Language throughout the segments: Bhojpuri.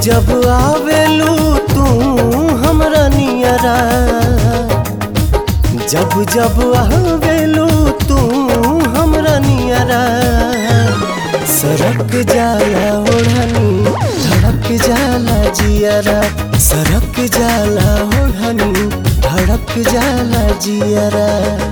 जब आवेलू तू हमरा नियरा जब जब आवेलू तू हमरा नियरा सरक जाला ओढ़नी धड़क जाला जियरा सरक जाला ओढ़नी धड़क जाला जियरा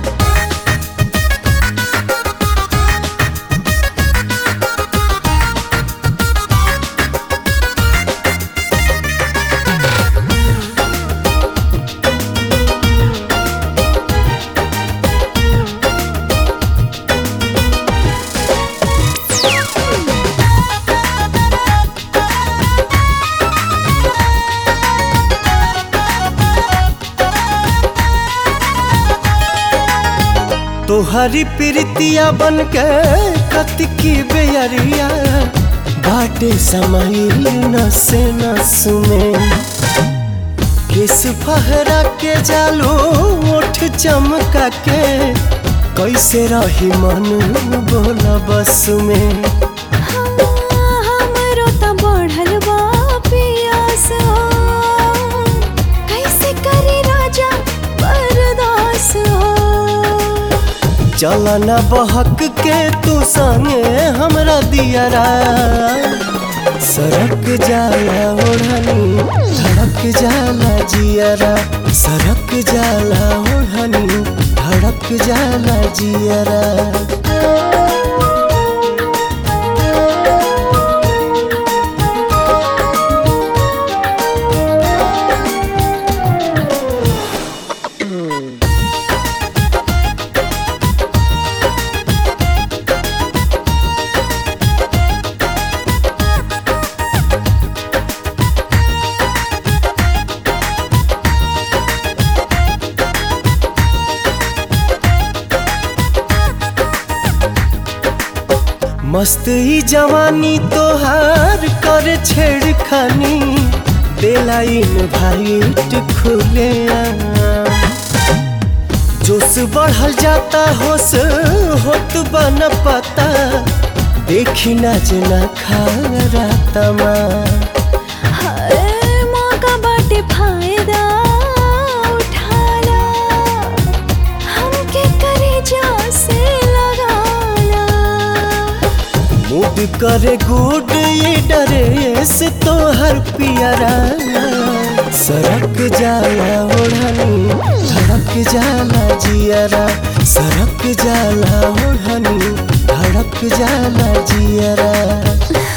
तोहरी प्रीतिया बन के कतकी बेयरिया बाटे समाइल नसे नस में किस फहरा के जालो ओठ चमका के कैसे रही मन बोला बस में हमरो त बढ़ल बा पियास हो कैसे करी राजा बर्दास हो चलना बहक के तू संगे हमरा दियरा सरक जाला ओढ़नी धड़क जाला जियरा सरक जाला ओढ़नी धड़क जाला जियरा मस्त ही जवानी तोहार कर छेड़खानी बेलाइन भाईट खुले जोश बढ़ल जाता होश होत बन पता देखी ना जना खा रातमा हर मौका बाटे फायदा उठाला हमके करे जा से लगाला मूड करे गुड ये डरे से तो हर पियरा सरक जाला ओढ़नी धड़क जाला जियरा सरक जाला ओढ़नी धड़क जाला जियरा